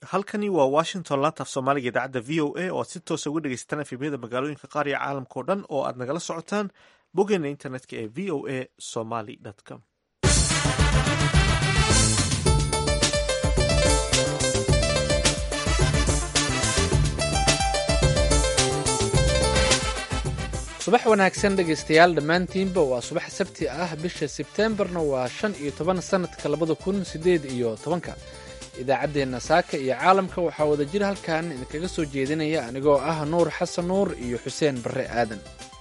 halkani waa washington laantaaf soomaaliga idaacadda v o a oo aad si toosa uga dhegeysataan efemyada magaalooyinka qaar iyo caalamka oo dhan oo aad nagala socotaan boggeena internetka ee v o a somaly com subax wanaagsan dhegaystayaal dhammaantiinba waa subax sabti ah bisha sebteembarna waa shan iyo toban sannadka labada kun siddeed iyo tobanka idaacaddeenna saaka iyo caalamka waxaa wada jir halkan idinkaga soo jeedinaya anigoo ah nuur xasan nuur iyo xuseen barre aadan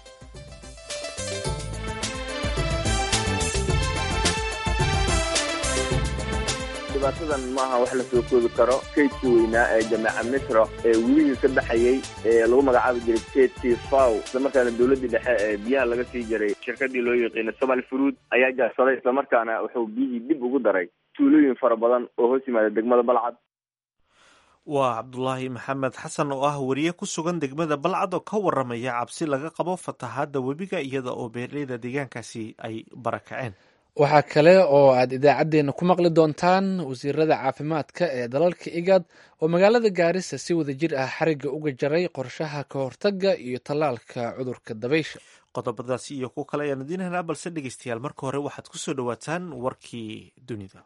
dhibaatadan maaha wax la soo koobi karo kaydkii weynaa ee jameeca misra ee welihii ka baxayey ee lagu magacaabi jiray kaydkii faw islamarkaana dowladdii dhexe ee biyaha laga sii jiray shirkadii loo yaqiina somal fruud ayaa jaarsaday islamarkaana wuxuu biyihii dib ugu daray tuulooyin fara badan oo hoos yimaada degmada balcad waa cabdulaahi maxamed xasan oo ah wariye ku sugan degmada balcad oo ka waramaya cabsi laga qabo fatahaadda webiga iyada oo beeraleyda deegaankaasi ay barakaceen waxaa kale oo aad idaacaddeenna ku maqli doontaan wasiirada caafimaadka ee dalalka igad oo magaalada gaarisa si wada jir ah xarigga uga jaray qorshaha ka hortagga iyo tallaalka cudurka dabaysha qodobadaasi iyo kuwo kale ayaan idiin helnaa balse dhegeystayaal marka hore waxaad ku soo dhowaataan warkii dunida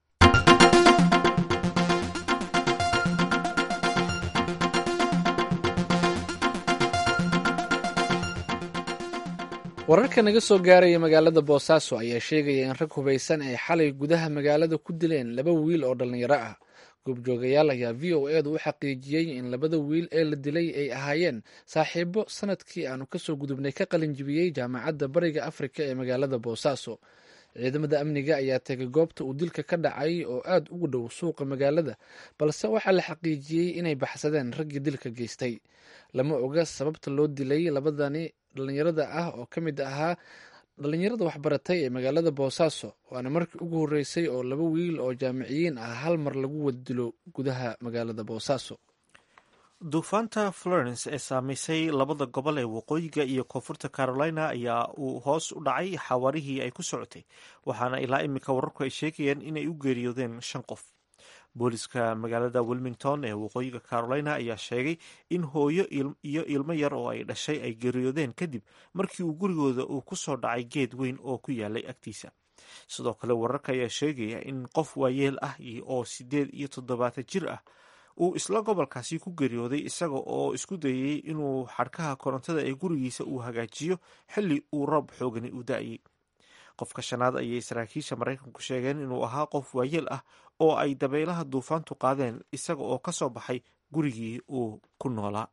wararka naga soo gaaraya magaalada boosaaso ayaa sheegaya in rag hubaysan ay xalay gudaha magaalada ku dileen laba wiil oo dhallinyaro ah goobjoogayaal ayaa v o edu u xaqiijiyey in labada wiil ee la dilay ay ahaayeen saaxiibo sanadkii aanu kasoo gudubnay ka qalinjibiyey jaamacadda bariga afrika ee magaalada boosaaso ciidamada amniga ayaa tegay goobta uu dilka ka dhacay oo aad ugu dhow suuqa magaalada balse waxaa la xaqiijiyey inay baxsadeen raggii dilka geystay lama oga sababta loo dilay labadani dhallinyarada ah oo ka mid ahaa dhallinyarada waxbaratay ee magaalada boosaaso waana markii ugu horreysay oo laba wiil oo jaamiciyiin ah hal mar lagu wada dilo gudaha magaalada boosaaso duufaanta florence ee saameysay labada gobol ee waqooyiga iyo koonfurta carolina ayaa uu hoos u dhacay xawaarihii ay ku socotay waxaana ilaa iminka wararku ay sheegayaan inay u geeriyoodeen shan qof booliska magaalada wilmington ee waqooyiga carolina ayaa sheegay in hooyo iyo ilmo yar oo ay dhashay ay geeriyoodeen kadib markii uu gurigooda uu ku soo dhacay geed weyn oo ku yaalay agtiisa sidoo kale wararka ayaa sheegaya in qof waayeel ah oo sideed iyo toddobaatan jir ah uu isla gobolkaasi ku geeriyooday isaga oo isku dayay inuu xadhkaha korontada ee gurigiisa uu hagaajiyo xilli uu roob xoogani u da-ayay qofka shanaad ayay saraakiisha maraykanku sheegeen inuu ahaa qof waayeel ah oo ay dabaylaha duufaantu qaadeen isaga oo ka soo baxay gurigii uu ku noolaa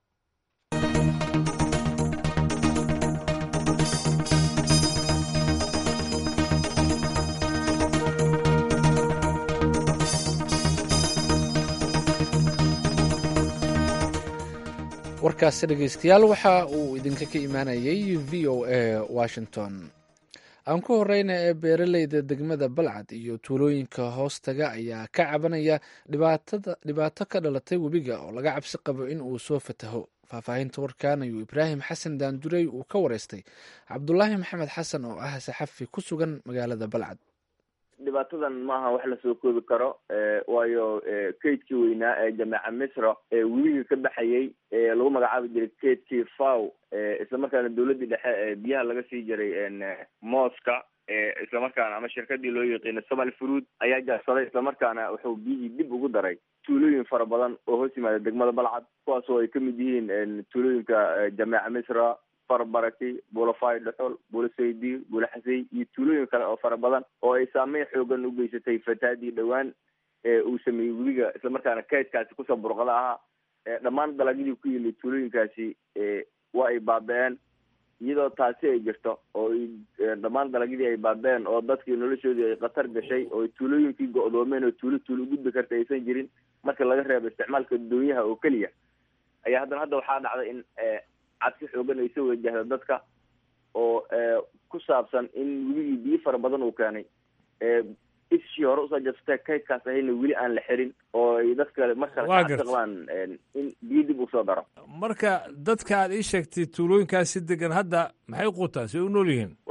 warkaasi dhegeystayaal waxa uu idinka ka imaanayay v o a washington aan ku horeyna ee beeraleyda degmada balcad iyo tuulooyinka hoostaga ayaa ka cabanaya dhibaato ka dhalatay webiga oo laga cabsi qabo in uu soo fataho faahfaahinta warkan ayuu ibraahim xasan daandurey uu ka wareystay cabdulaahi maxamed xasan oo ah saxafi ku sugan magaalada balcad dhibaatadan maaha wax lasoo koobi karo waayo kaydkii weynaa ee jameeca misra ee welihii ka baxayey ee lagu magacaabi jiray kaydkii faw islamarkaana dowladdii dhexe ee biyaha laga sii jiray mooska islamarkaana ama shirkadii loo yaqiina somal fruud ayaa jaarsaday islamarkaana wuxuu biyihii dib ugu daray tuulooyin fara badan oo hoos yimaada degmada balcad kuwaas oo ay kamid yihiin tuulooyinka jameeca misra farbaraki bulafay dhuxul bulasaydi bulaxasey iyo tuulooyin kale oo fara badan oo ay saameyn xoogan u geysatay fataadii dhowaan ee uu sameeyey webiga islamarkaana kaydkaasi kusoo burqada ahaa dhammaan dalagyadii ku yimid tuulooyinkaasi waa ay baaba-een iyadoo taasi ay jirto oo dhammaan dalagyadii ay baaba-een oo dadkii noloshoodii ay khatar gashay oo tuulooyinkii go-doomeen oo tuulo tuulo gudbi karta aysan jirin marka laga reebo isticmaalka doonyaha oo keliya ayaa haddana hadda waxaa dhacday in cabsi xoogan ay soo wajahda dadka oo ku saabsan in webigii biyo fara badan uu keenay ishii hore usoo jabsatee kaydkaas ahayna weli aan la xirin oo ay dadka mar kale Waa ka gartay. qabaan in biyo dib usoo daro marka dadka aad ii sheegtay tuulooyinkaas si degan hadda maxay quutaan si u nool yihiin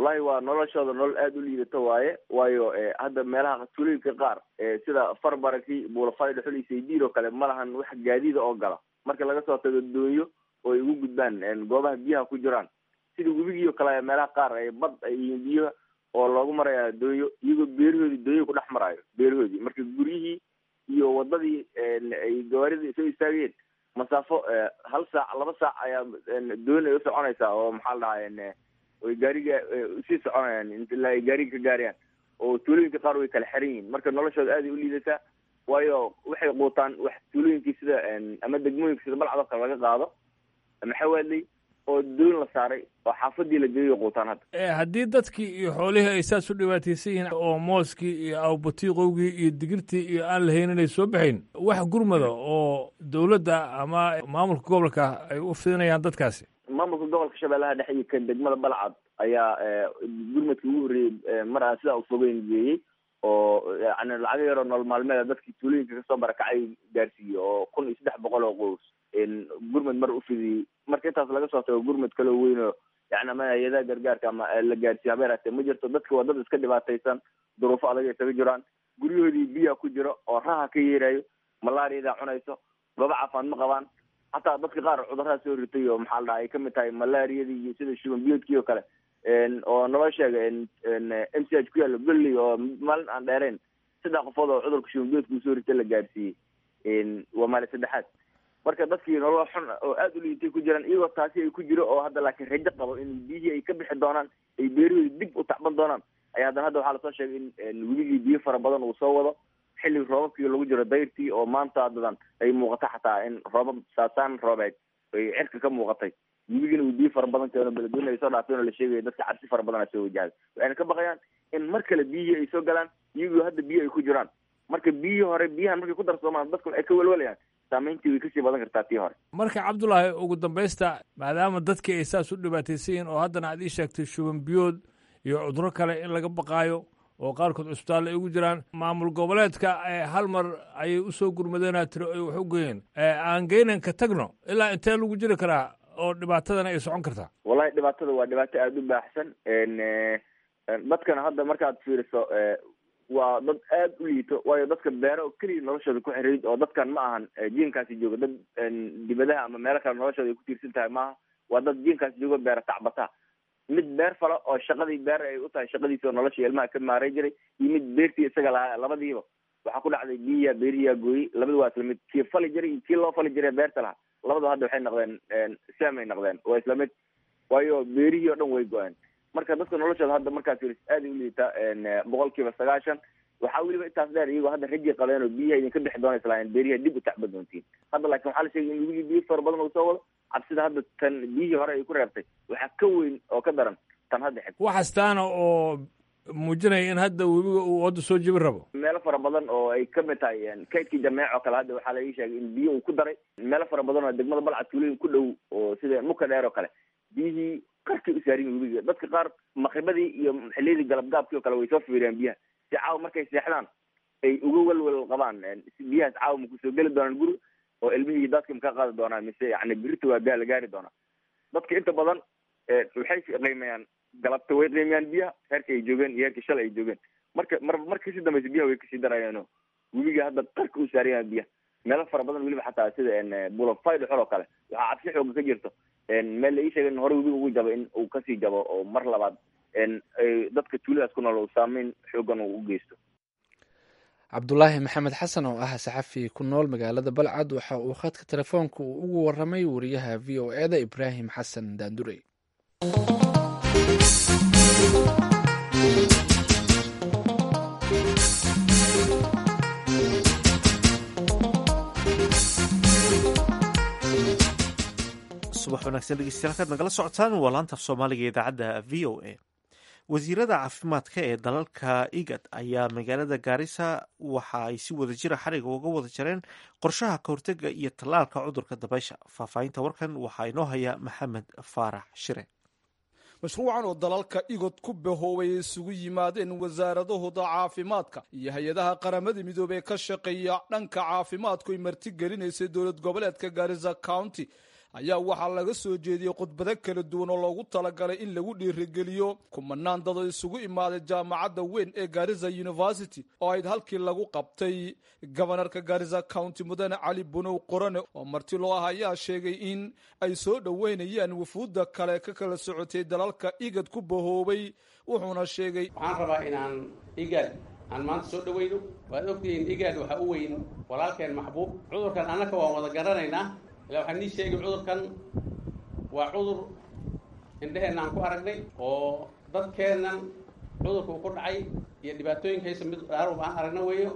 wallahi waa noloshooda nolol aada u liidato waaye waayo hadda meelaha tuulooyinka qaar sida farbaraki buulafay dhuxul iyo saydiir oo kale ma lahan wax gaadiida oo gala marka laga soo tago doonyo oo ay ugu gudbaan goobaha biyaha ku jiraan sida webigii oo kale meelaha qaar ay bad iyo biyaha oo loogu maraya doonyo iyagoo beerahoodii doonyo ku dhex maraayo beerahoodii marka guryihii iyo wadadii ay gawaaridii soo istaagayeen masaafo hal saac laba saac ayaa doon ay usoconaysaa oo maxaa la dhahaa ay gaariga usii soconayaan ilaa ay gaariga ka gaarayaan oo tuulooyinka qaar way kala xiran yihiin marka noloshooda aaday u liidataa waayo waxay quutaan wax tuulooyinkii sida ama degmooyinka sida balcad oo kale laga qaado maxawaadley oo doon la saaray oo xaafadii la geeyo quutaan hadda haddii dadkii iyo xoolihii ay saas u dhibaataysan yihiin oo mooskii iyo awbatiiqowgii iyo digirtii iyo aan la haynin ay soo baxayn wax gurmada oo dowladda ama maamulka gobolka ay u fidinayaan dadkaasi maamulka gobolka shabeellaha dhexe iyo kan degmada balcad ayaa gurmadka ugu horreeyey mar aan sidaa ufogeyn geeyey oo yani lacago yaroo nolol maalmeeda dadkii tuulooyinka kasoo barakacay gaarsiiyey oo kun iyo saddex boqol oo qoys gurmad mar ufidiyey marka intaas laga soo tago gurmad kaloo weyn oo yani ama hay-adaha gargaarka ama la gaarsiiyo haba yaraatee ma jirto dadka waa dad iska dhibaataysan duruufo adag isaga jiraan guryahoodii biyaa ku jiro oo raha ka yeerayo malaariyadaa cunayso gooba caafimaad ma qabaan hataa dadka qaar cudurraa soo ritay oo maxaa la dhaha ay kamid tahay malaariyadii iyo sida shuban biyoodkii oo kale oo naloo sheega m c h ku yaalo belley oo maalin aan dheerayn saddex qofood oo cudurka shuban biyoodka uu soo ritay la gaarsiiyey waa maalin saddexaad marka dadkii nolol xun oo aada u liitay ku jiraan iyagoo taasi ay ku jiro oo hadda laakiin rajo qabo in biyihii ay ka bixi doonaan ay beerahoodi dib u tacban doonaan ayaa haddana hadda waxaa lasoo sheegay in weligii biyo fara badan uu soo wado xilli roobabkii lagu jiro dayrtii oo maanta haddadan ay muuqato xataa in roobab saasaan roobeed ay cirka ka muuqatay weligina uu biyo fara badan keeno beledweyne ay soo dhaafeen oo la sheegaya dadka cabsi fara badan a soo wajahday waxayna ka baqayaan in mar kale biyihii ay soo galaan iyagoo hadda biyo ay ku jiraan marka biyihii hore biyahan markay ku darsoomaan dadku ay ka welwalayaan saamayntii way kasii badan kartaa tii hore marka cabdullaahi ugu dambaysta maadaama dadkii ay saas u dhibaataysan yihiin oo haddana aad ii sheegtay shuban biyood iyo cuduro kale in laga baqaayo oo qaarkood cusbitaalla ay ugu jiraan maamul goboleedka hal mar ayay usoo gurmadeenaa tiro ay wax u geeyeen aan geynan ka tagno ilaa intee lagu jiri karaa oo dhibaatadana ay socon kartaa wallahi dhibaatada waa dhibaato aada u baaxsan dadkana hadda markaad fiiriso waa dad aada u liito waayo dadka beero oo keliya noloshooda ku xiriid oo dadkan ma ahan jiinkaasi jooga dad dibadaha ama meelo kale noloshooda ay ku tiirsan tahay maaha waa dad jiinkaasi jooga beera tacbata mid beer fala oo shaqadii beer ay u tahay shaqadiisi oo nolosha ilmaha ka maaray jiray iyo mid beertii isaga lahaa labadiiba waxaa ku dhacday biyiya beeriyaa gooyey labada waa isla mid kii fali jiray iyo kii loo fali jiray beerta lahaa labada hadda waxay noqdeen saamay noqdeen waa isla mid waayo beerihii oo dhan way go-een marka dadka noloshooda hadda markaas firis aaday u liitaa boqol kiiba sagaashan waxaa weliba intaas dheer iyagoo hadda rajii qabeen oo biyaha idinka bixi doona islaayeen beeriha dib u tacba doontiin hadda laakiin waxaa la sheegay in wigii biyo fara badan uu soo wado cabsida hadda tan biyihii hore ay ku reebtay waxaa ka weyn oo ka daran tan hadda xig waxastaana oo muujinaya in hadda webiga uu wadda soo jebin rabo meelo fara badan oo ay kamid tahay kaydkii jameec oo kale hadda waxaa laga sheegay in biyo uu ku daray meelo fara badan oo degmada balcad tuulooyin ku dhow oo sida muka dheer oo kale biyihii qarkay u saarin webiga dadka qaar maqribadii iyo xiliyadii galabgaabkii oo kale way soo fiiriyaan biyaha si caawa markay seexdaan ay uga welwel qabaan biyahaas caawa ma kusoo geli doonaan guri oo ilmihii daadka ma ka qaadi doonaan mise yani birita waa gaa la gaari doonaa dadka inta badan waxay qiimeeyaan galabta way qiimeeyaan biyaha heerka ay joogeen iyo heerka shalay ay joogeen marka mar marka kasii dambaysa biyaha way kasii darayaano webiga hadda qarka u saarayaan biyaha meelo fara badan weliba xataa sida bulafay dhexol oo kale waxaa cabsi xooga ka jirto meel la ii sheegay in hore webiga ugu jabo in uu kasii jabo oo mar labaad dadka tuuladaas ku nool uu saameyn xoogan uu u geysto cabdulaahi maxamed xasan oo ah saxafi ku nool magaalada balcad waxa uu khadka telefoonka uu ugu waramay wariyaha v o eda ibraahim xasan daandurey subax wanaagsan dhegeystayaal kaad nagala socotaan waa laanta af soomaaliga idaacadda v o a wasiirada caafimaadka ee dalalka igad ayaa magaalada gaarisa waxa ay si wada jira xariga uga wada jareen qorshaha kahortega iyo tallaalka cudurka dabaysha faahfaahinta warkan waxaa inoo haya maxamed faarax shire mashruucan oo dalalka igod ku bahoobay isugu yimaadeen wasaaradahooda caafimaadka iyo hay-adaha qaramada midoobey ka shaqeeya dhanka caafimaadku ay martigelinaysay dowlad goboleedka gaarisa county ayaa waxaa laga soo jeediyey khudbado kala duwan oo loogu talagalay in lagu dhiirigeliyo kumanaan dad oo isugu imaaday jaamacadda weyn ee garisa university oo ayd halkii lagu qabtay gobanarka garisa county mudane cali bunow qorane oo marti loo ah ayaa sheegay in ay soo dhoweynayaan wufuudda kale ka kala socotay dalalka igad ku bahoobay wuxuuna sheegay waxaan rabaa inaan igad aan maanta soo dhaweyno waad ogtihiin igad waxaa u weyn walaalkeen maxbuub cudurkan annaka waan wada garanaynaa ilaa waxaan nii sheegay cudurkan waa cudur indheheenna aan ku aragnay oo dadkeennan cudurka uu ku dhacay iyo dhibaatooyinkaysa mid dhaarub aan aragna weeyo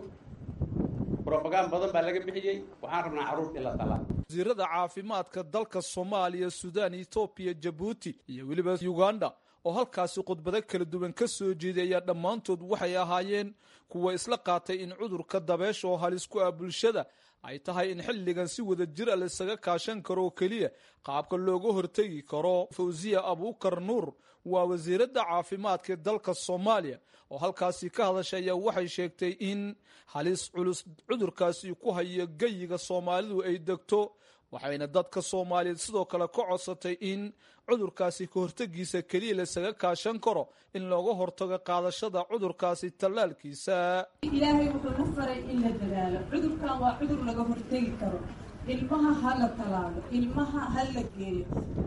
robagaan badan baa laga bixiyey waxaan rabnaa carruurta in la talaa wasiirada caafimaadka dalka soomaaliya suudaan etoobiya jabuuti iyo weliba uganda oo halkaasi khudbado kala duwan ka soo jeeday ayaa dhammaantood waxay ahaayeen kuwa isla qaatay in cudurka dabeesha oo halis ku ah bulshada ay tahay in xilligan si wada jir a laisaga kaashan karo oo keliya qaabka looga hortegi karo fawsiya abuukar nuur waa wasiiradda caafimaadka dalka soomaaliya oo halkaasi ka hadashay ayaa waxay sheegtay in halis culus cudurkaasi ku hayo geyiga soomaalidu ay degto waxayna dadka soomaaliyeed sidoo kale ka codsatay in cudurkaasi ka hortegiisa keliya laisaga kaashan karo in looga hortago qaadashada cudurkaasi tallaalkiisa ilaahay wuxuu u faray in la dadaalo cudurkan waa cudur laga hortegi karo ilmaha ha la talaalo ilmaha ha la geeyo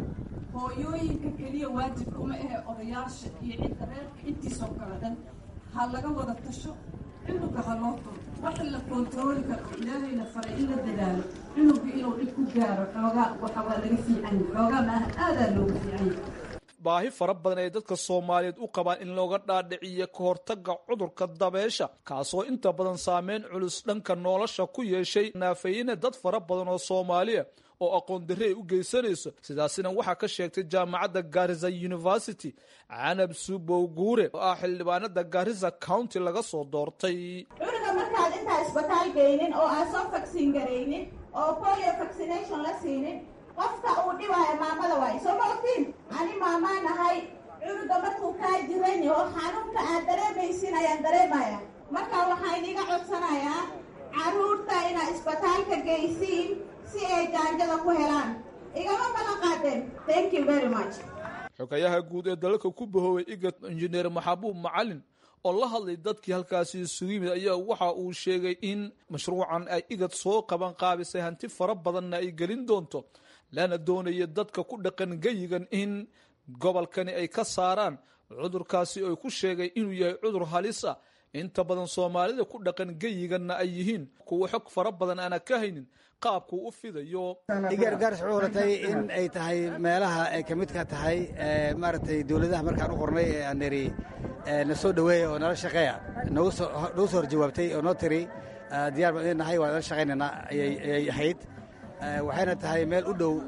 hooyooyinka keliya waajibka uma ahe odayaasha iyo cidda reerka intiisoo kale dhan ha laga wada tasho cunuga ha loo turo waxa la kontarooli karo ilaahayna faray in la dadaalo cunuga inuu dhib ku gaaro xoogaa waxa waa laga fiican xoogaa maaha aadaa looga fiican baahi fara badan ay dadka soomaaliyeed u qabaan in looga dhaadhiciyo ka hortaga cudurka dabeesha kaasoo inta badan saameyn culus dhanka nolosha ku yeeshay naafayina dad fara badan oo soomaaliya oo aqoon darre ay u geysanayso sidaasina waxaa ka sheegtay jaamacadda garisa university canab subow guure oo ah xildhibaanada garisa county laga soo doortay cunuga markaad intaa isbitaal geynin oo aan soo faksin garaynin oo polio vaccination la siinin qofka uu dhibaayo maamada waayo soo ma ogtiin ani maamaa nahay cunuga markuu kaa jiran oo xanuunka aad dareemaysin ayaan dareemaya marka waxaa iniga codsanayaa carruurta inaad isbitaalka geysiin si ay jaanjada ku helaan igama balan qaadeen thank you very much xogayaha guud ee dalalka ku bahoobay igad injineer maxabuub macalin oo la hadlay dadkii halkaasi isugu yimid ayaa waxa uu sheegay in mashruucan ay igad soo qaban qaabisay hanti fara badanna ay gelin doonto lana doonaya dadka ku dhaqan geyigan in gobolkani ay ka saaraan cudurkaasi oo ku sheegay inuu yahay cudur halis ah inta badan soomaalida ku dhaqan geyiganna ay yihiin kuwa xog fara badan aana ka haynin qaabkuu u fidayo igargaars cuuratay in ay tahay meelaha ay ka midka tahay maaragtay dowladaha markaan u qornay ee aan niri na soo dhoweeya oo nala shaqeeya nagu soo horjawaabtay oo noo tiri diyaar baan idin nahay waa nala shaqaynayna ayay ahayd waxayna tahay meel u dhow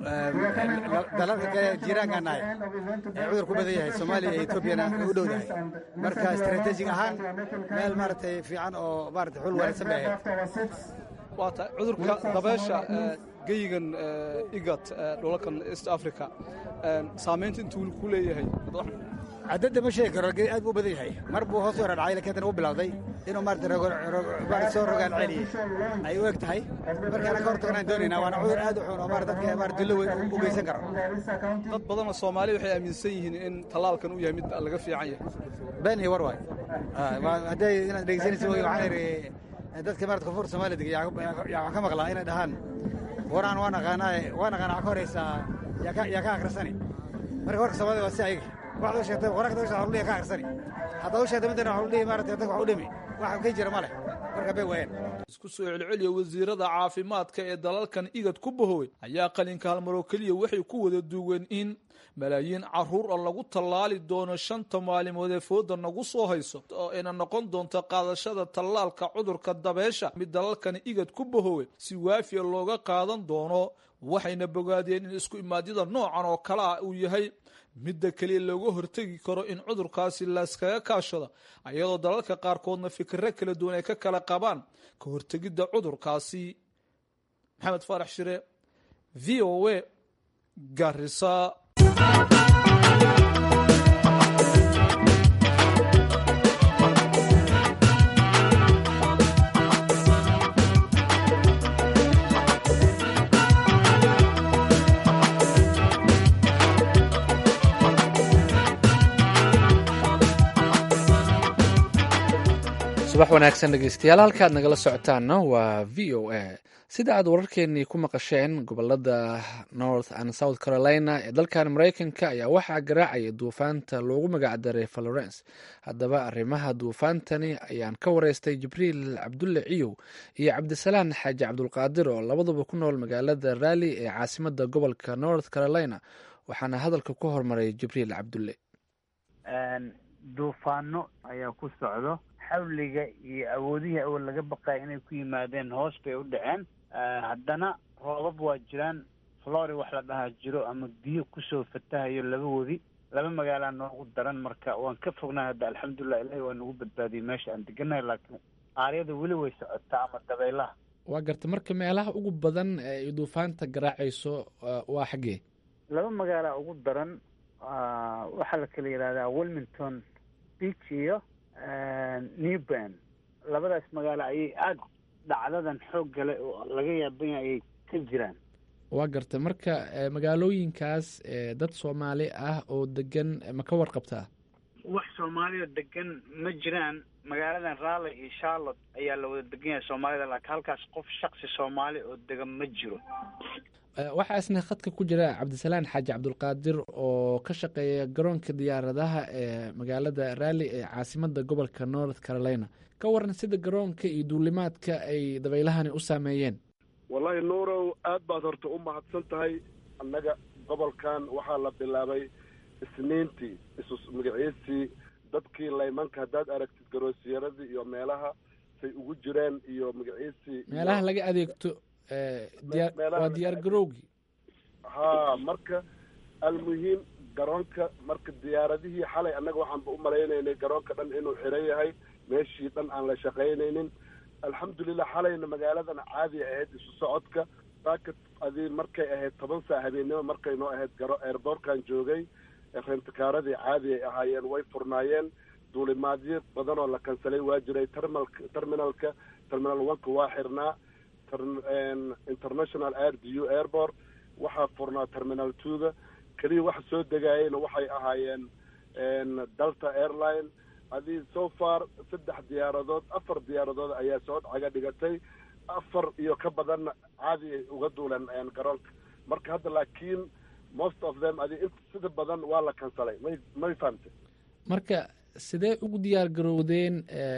dalalka kale jiiraankaan nahay ee cudur ku badan yahay soomaaliya iyo etoobiyana way u dhow yahay marka istaraatiijig ahaan meel maaragtay fiican oo maaragtay xul wanaagsan bay ahayd waa tahay cudurka dabeesha geyigan igad dhulalkan east africa saamaynta intuu ku leeyahay cadadda ma sheegi karo aad buu badan yahay mar buu hoos u yara dhacay lakiin haddana u bilowday inuu maarata soo rogaan celiyey ay u eg tahay markaana ka hortagnaan doonaynaa waana cudur aad u xun oo maarata dadka maarata dullo weyn u geysan karo dad badanoo soomaaliya waxay aaminsan yihiin in tallaalkan uu yahay mid laga fiican yahay been iyo war waay hadday inaad dhegeysanaysa wey waxaan idhi dadka maarata koonfurta soomaaliya dega yaa waxaan ka maqlaa inay dhahaan waraan waa naqaanaa waa naqaana waxaa ka horeysaa yaa ka akhrisani marka warka soomaalida waa si ayaga waxaad u sheegtay qoraalka dadka waxa dhihi ka akhrisani haddaad u sheegtay midana waxa u dhihi maarata dadka wax u dhimi wax ka jira ma leh marka bay waayeen isku soo celceliya wasiirada caafimaadka ee dalalkan igad ku bahowey ayaa qalinka halmaroo keliya waxay ku wada duween in malaayiin caruur oo lagu tallaali doono shanta maalimood ee fooda nagu soo hayso oo ayna noqon doonto qaadashada tallaalka cudurka dabeesha mid dalalkani igad ku bahowey si waafiya looga qaadan doono waxayna bogaadeen in isku imaadyada noocan oo kale ah uu yahay midda keliya looga hortegi karo in cudurkaasi layskaga kaashado ayadoo dalalka qaarkoodna fikiro kala duwan ay ka kala qabaan ka hortegidda cudurkaasi maxamed faarax shire v o a garisa subax wanaagsan dhegeystayaal halkaad nagala socotaanna waa v o a sida aad wararkeenii ku maqasheen gobolada north and south carolina ee dalkan mareykanka ayaa waxaa garaacaya duufaanta loogu magacdaray florence haddaba arrimaha duufaantani ayaan ka wareystay jibriil cabdulle ciyow iyo cabdisalaan xaaji cabdulqaadir oo labaduba ku nool magaalada raalli ee caasimada gobolka north carolina waxaana hadalka ku hormaray jibriil cabdulle duufaano ayaa ku socdo xawliga iyo awoodihii awal laga baqaya inay ku yimaadeen hoos bay u dhaceen haddana roobab waa jiraan flori wax la dhahaa jiro ama biyo kusoo fatahayo laba wadi laba magaalaa noogu daran marka waan ka fognaa hadda alxamdulilah ilahi waa nagu badbaadiyey meesha aan deganahay laakiin aaryada weli way socotaa ama dabaylaha waa garta marka meelaha ugu badan ee ay duufaanta garaacayso waa xaggee laba magaalaa ugu daran waxaa la kala yidhahdaa wilmington beach iyo newban labadaas magaalo ayay aada dhacdadan xoog gale oo laga yaaban yahay ayay ka jiraan waa garta marka magaalooyinkaas dad soomaali ah oo degan ma ka warqabtaa wax soomaaliya degan ma jiraan magaaladan raleigh iyo charlotte ayaa la wada degan yahay soomaalida laakiin halkaas qof shaksi soomaali oo degan ma jiro waxaa isna khadka ku jira cabdisalaan xaaji cabdulqaadir oo ka shaqeeya garoonka diyaaradaha ee magaalada raalli ee caasimada gobolka north carolina ka waran sida garoonka iyo duulimaadka ay dabeylahani u saameeyeen wallaahi nuurow aad baad horta u mahadsan tahay annaga gobolkan waxaa la bilaabay isniintii isu magaciisii dadkii laymanka haddaad aragtid garoosiyaradii iyo meelaha say ugu jireen iyo magaciisii meelaha laga adeegto waa diyaar garowgii haa marka almuhiim garoonka marka diyaaradihii xalay annaga waxaanba u malaynaynay garoonka dhan inuu xiran yahay meeshii dhan aan la shaqaynaynin alxamdulilah xalayna magaaladan caadi ahayd isu socodka saaka adii markay ahayd toban saa habeennimo markay noo ahayd garo airboortkan joogay rentikaaradii caadi ay ahaayeen way furnaayeen duulimaadyo badan oo la kansalay waa jiray termal terminalka terminal oneka waa xirnaa international air d u airport waxaa furnaa terminal twoga keliya waxa soo degaayeyna waxay ahaayeen delta airline adii so far saddex diyaaradood afar diyaaradood ayaa soo caga dhigatay afar iyo ka badanna caadi ay uga duuleen garoonka marka hadda laakiin most of them adi int sida badan waa la kansalay may may fahamte marka sidee ugu diyaar garowdeen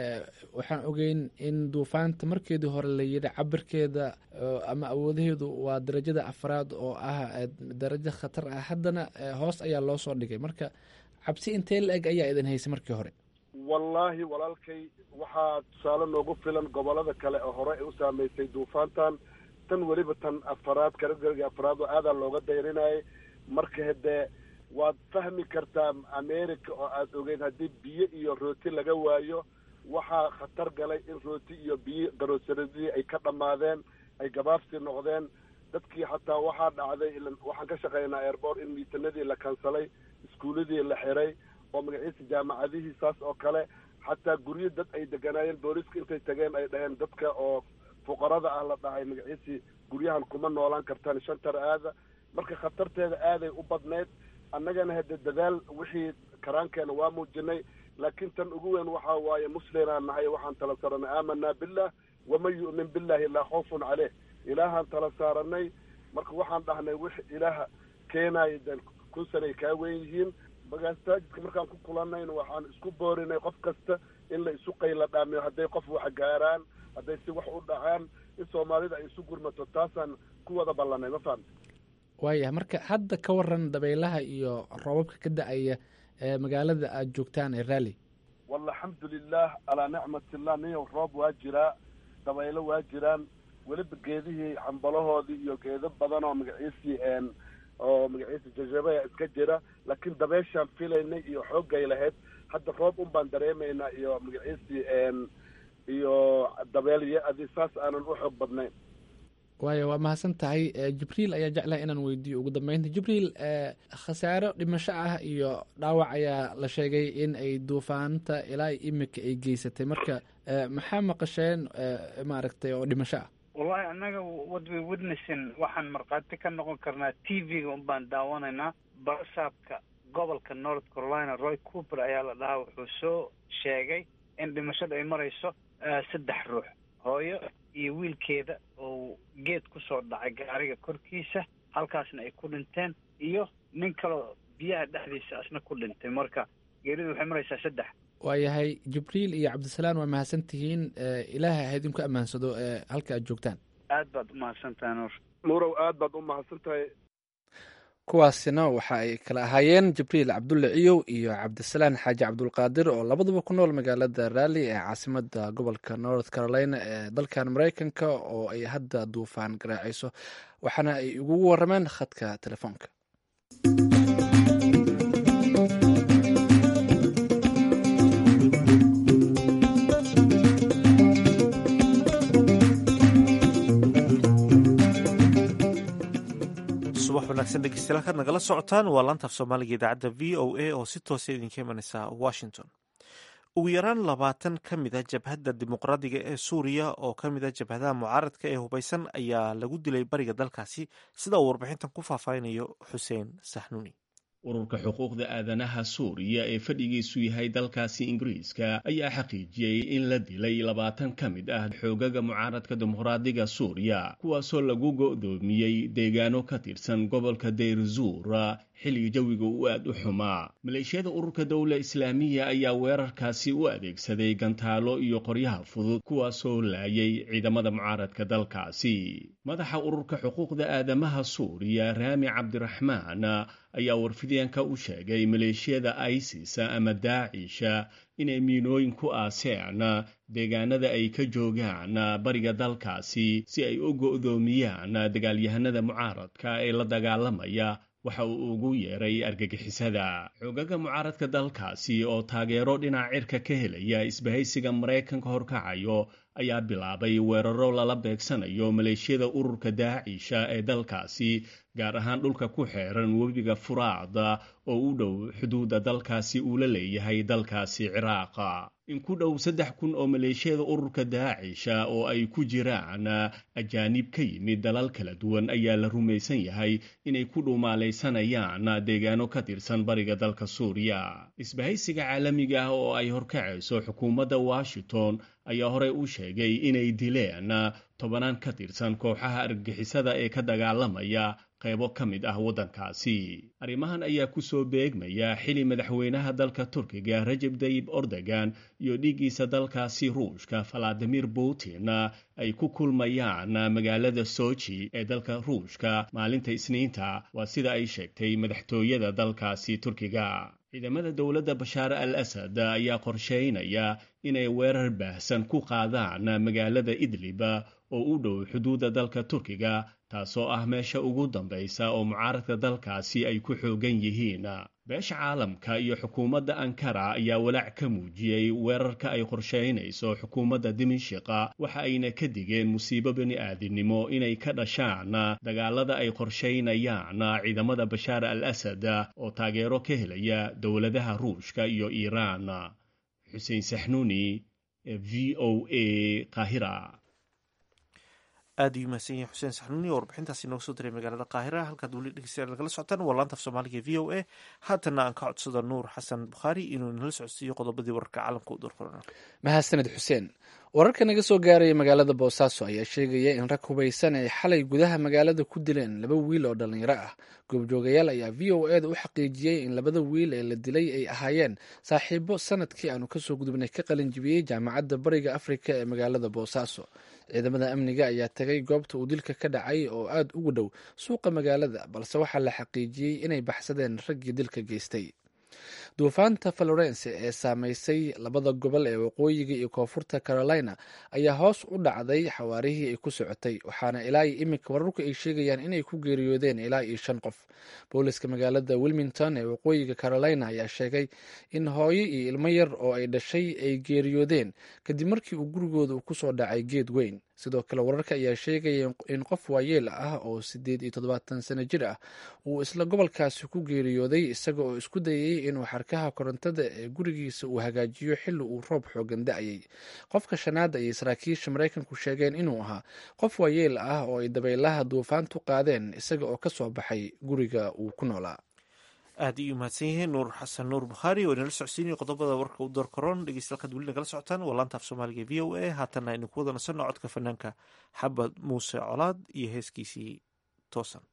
waxaan ogeyn in duufaanta markeedii hore la yidhi cabirkeeda ama awoodaheedu waa darajada afraad oo ah darajo khatar ah haddana hoos ayaa loo soo dhigay marka cabsi intee la eg ayaa idin haysay markii hore wallaahi walaalkay waxaa tusaale noogu filan gobolada kale oo hore ay u saameysay duufaantan tan weliba tan afaraad kategoriga afraad oo aadaa looga dayrinayay marka hadee waad fahmi kartaa america oo aada ogeyd haddii biyo iyo rooti laga waayo waxaa khatar galay in rooti iyo biyo garoosaradii ay ka dhammaadeen ay gabaabsi noqdeen dadkii xataa waxaa dhacday waxaan ka shaqeynaa airboort in miitanadii la kansalay iskuuladii la xiray oo magaciisa jaamacadihii saas oo kale xataa guryo dad ay deganaayeen booliiska intay tageen ay dhaheen dadka oo fuqarada ah la dhahay magaciisii guryahan kuma noolaan kartaan shantar aada marka khatarteeda aaday u badneyd annagana hadde dadaal wixii karaankeena waa muujinay laakiin tan ugu weyn waxaa waaye muslimaan nahay waxaan tala saaranay aamanaa billah waman yu'min billahi laa khawfun caleyh ilaahaan tala saaranay marka waxaan dhahnay wix ilaaha keenaaya de kun sanay kaa weyn yihiin magastaajidka markaan ku kulanayna waxaan isku boorinay qof kasta in la isu qayla dhaamiyo hadday qof wax gaaraan hadday si wax u dhacaan in soomaalida ay isu gurmato taasaan ku wada ballanay ma fahamta waayahay marka hadda ka waran dabaylaha iyo roobabka ka da-aya ee magaalada aada joogtaan ee raalli walla alxamdulilah calaa nicmatillah niyow roob waa jiraa dabaylo waa jiraan weliba geedihii xambalahoodii iyo geedo badan oo magaciisii oo magaciisa jajabaya iska jira laakiin dabeeshaan filaynay iyo xooggay lahayd hadda roob un baan dareemaynaa iyo magaciisii iyo dabeelyo adi saas aanan u xoog badnayn waayo waa mahadsan tahay jibriil ayaa jeclaha inaan weydiiyo ugu dambeynta jibriil khasaaro dhimasho ah iyo dhaawac ayaa la sheegay in ay duufaanta ilaa imika ay geysatay marka maxaa maqasheen maaragtay oo dhimasho ah wallahi annaga what we witnessing waxaan markhaati ka noqon karnaa t v-ga un baan daawanaynaa barasaabka gobolka north carolina roy cooper ayaa la dhahaa wuxuu soo sheegay in haatan dhimashada ay marayso saddex ruux hooyo iyo wiilkeeda oo geed kusoo dhacay gaariga korkiisa halkaasna ay ku dhinteen iyo nin kaloo biyaha dhexdiisa asna ku dhintay marka geeridu waxay maraysaa saddex waayahay jibriil iyo cabdisalaan waa mahadsan tihiin ilaahay ha idinku ammaansado halka aad joogtaan aad baad u mahadsantahay nuur nuurow aad baad u mahadsan tahay kuwaasina waxa ay kala ahaayeen jibriil cabdulle ciyow iyo cabdisalaan xaaji cabdulqaadir oo labaduba ku nool magaalada raalli ee caasimada gobolka north carolina ee dalkan maraykanka oo ay hadda duufaan garaacayso waxaana ay ugu warameen khadka telefoonka subax wanaagsan dhegeystayaal halkaad nagala socotaan waa laantaaf soomaaliga idaacadda v o a oo si toosa idinka imanaysa washington ugu yaraan labaatan ka mid a jabhadda dimuqraadiga ee suuriya oo ka mid a jabhadaha mucaaradka ee hubaysan ayaa lagu dilay bariga dalkaasi sida uu warbixintan ku faahfaahinayo xuseen saxnuuni ururka xuquuqda aadanaha suuriya ee fadhigiisu yahay dalkaasi ingiriiska ayaa xaqiijiyey in la dilay labaatan ka mid ah xoogaga mucaaradka dimuqraadiga suuriya kuwaasoo lagu go'doomiyey deegaano ka tirsan gobolka dayr-zuur xilliga jawiga uu aad u xumaa maleeshiyada ururka dowla islaamiya ayaa weerarkaasi u adeegsaday gantaalo iyo qoryaha fudud kuwaasoo laayay ciidamada mucaaradka dalkaasi madaxa ururka xuquuqda aadamaha suuriya raami cabdiraxmaan ayaa warfideenka u sheegay maleeshiyada isis ama daacisha inay miinooyin ku aaseen deegaanada ay ka joogaan bariga dalkaasi si ay u go'doomiyaan dagaalyahanada mucaaradka ee la dagaalamaya waxa uu ugu yeeray argagixisada xoogaga mucaaradka dalkaasi oo taageero dhinaca cirka ka helaya isbahaysiga maraykanka horkacayo ayaa bilaabay weeraro lala beegsanayo maleeshiyada ururka daacisha ee dalkaasi gaar ahaan dhulka ku xeeran webiga furaada oo u dhow xuduudda dalkaasi uu la leeyahay dalkaasi ciraaqa in ku dhow saddex kun oo maleeshiyada ururka daacisha oo ay ku jiraan ajaanib ka yimid dalal kala duwan ayaa la rumaysan yahay inay ku dhumaalaysanayaan deegaano ka tirsan bariga dalka suuriya isbahaysiga caalamiga ah oo ay horkacayso xukuumadda washington ayaa horey u sheegay inay dileen tobanaan ka tirsan kooxaha argagixisada ee ka dagaalamaya qaybo ka mid ah waddankaasi arrimahan ayaa ku soo beegmaya xili madaxweynaha dalka turkiga rajeb tayib ordogan iyo dhiiggiisa dalkaasi ruushka valadimir putin ay ku kulmayaan magaalada soji ee dalka ruushka maalinta isniinta waa sida ay sheegtay madaxtooyada dalkaasi turkiga ciidamada dowladda bashaar al asad ayaa qorsheynaya inay weerar baahsan ku qaadaan magaalada idlib oo u dhow xuduudda dalka turkiga taasoo ah meesha ugu dambaysa oo mucaaradka dalkaasi ay ku xoogan yihiin beesha caalamka iyo xukuumadda ankara ayaa walaac ka muujiyey weerarka ay qorsheynayso xukuumadda dimishiqa waxa ayna ka digeen musiibo bini-aadinimo inay ka dhashaan dagaalada ay qorsheynayaan ciidamada bashaar al asad oo taageero ka helaya dowladaha ruushka iyo iiraan xuseen saxnuuni v o a qaahira aad ayuu mahadsan yahay xuseen saxnuuni oo warbixintaasi nooga soo diray magaalada qaahira halkaad weli dhegeystayaal nagala socotaan waa laanta af soomaaliga v o a haatanna aan ka codsado nuur xasan bukhaari inuu nala socodsiiyo qodobadii wararka caalamka u doorkorana mahadsaned xuseen wararka naga soo gaaraya magaalada boosaaso ayaa sheegaya in rag hubaysan ay xalay gudaha magaalada ku dileen laba wiil oo dhallinyaro ah goobjoogayaal ayaa v o eda u xaqiijiyey in labada wiil ee la dilay ay ahaayeen saaxiibo sanadkii aanu kasoo gudubnay ka qalinjibiyey jaamacadda bariga afrika ee magaalada boosaaso ciidamada amniga ayaa tagay goobta uu dilka ka dhacay oo aada ugu dhow suuqa magaalada balse waxaa la xaqiijiyey inay baxsadeen raggii dilka geystay duufaanta florence ee saameysay labada gobol ee waqooyiga iyo koonfurta carolina ayaa hoos u dhacday xawaarihii ay ku socotay waxaana ilaa iyo iminka wararku ay sheegayaan inay ku geeriyoodeen ilaa iyo shan qof booliska magaalada wilmington ee waqooyiga carolina ayaa sheegay in hooyo iyo ilmo yar oo ay dhashay ay geeriyoodeen kadib markii uu gurigooda kusoo dhacay geed weyn sidoo kale wararka ayaa sheegaya in qof waayeel ah oo sideed iyo toddobaatan sano jir ah uu isla gobolkaasi ku geeriyooday isaga oo isku dayay inuu xarkaha korontada ee gurigiisa uu hagaajiyo xilli uu roob xoogan da-ayay qofka shanaad ayay saraakiisha maraykanku sheegeen inuu ahaa qof waayeel ah oo ay dabaylaha duufaantu qaadeen isaga oo kasoo baxay guriga uu ku noolaa aad iyo umahadsan yihiin nuur xasan nuur bukhaari oo inala socodsiinaya qodobada warka u door karoon dhegeystayaal weli nagala socotaan waa laanta af soomaaliga v o a haatanna aynu ku wada nasanno codka fanaanka xabad muuse colaad iyo heeskiisii toosan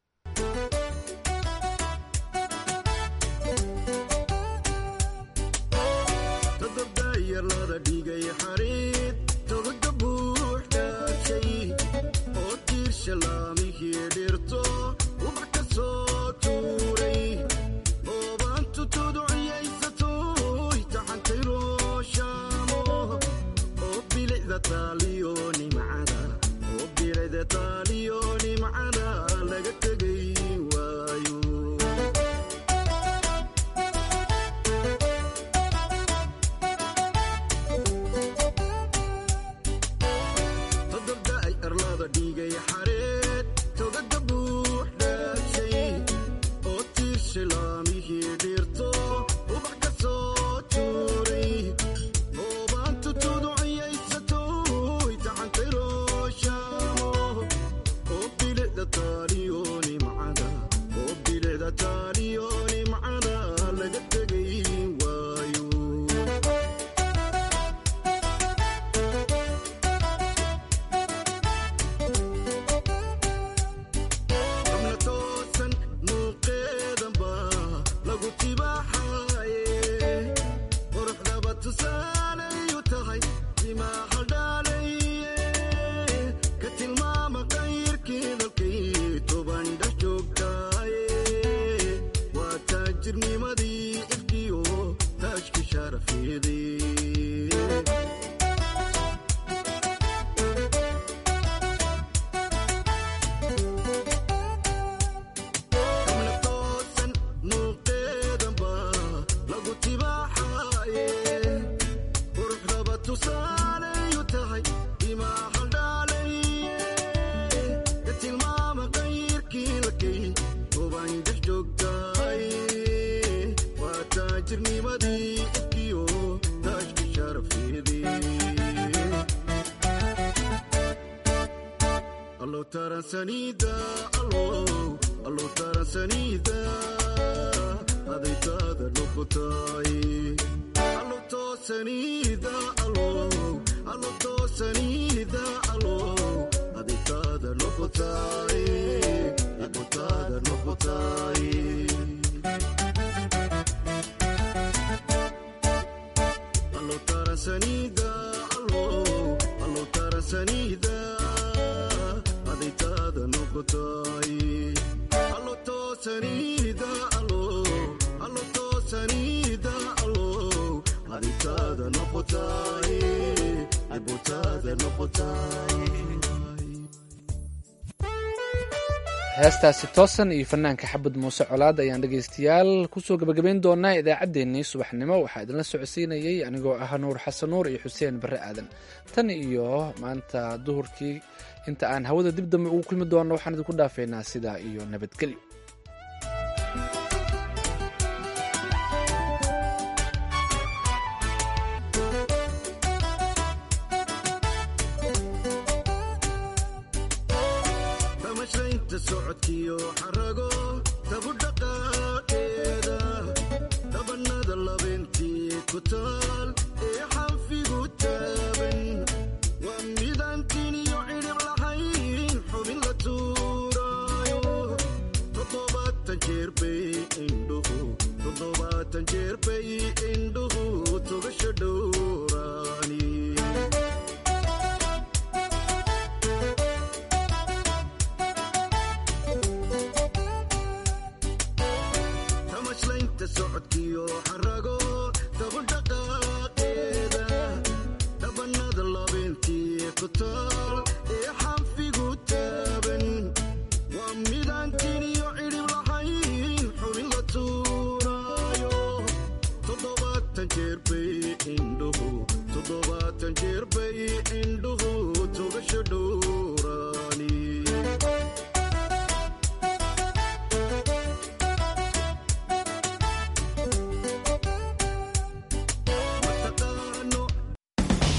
heestaasi toosan iyo fanaanka xabad muuse colaad ayaan dhegaystayaal kusoo gebagabayn doonaa idaacaddeenii subaxnimo waxaa idinla socodsiinayey anigoo ah nuur xasan nuur iyo xuseen barre aadan tan iyo maanta duhurkii inta aan hawada dib dambe ugu kulmi doonno waxaan idinku dhaafeynaa sidaa iyo nabadgelyo jeer bay indhuhu togasho dhow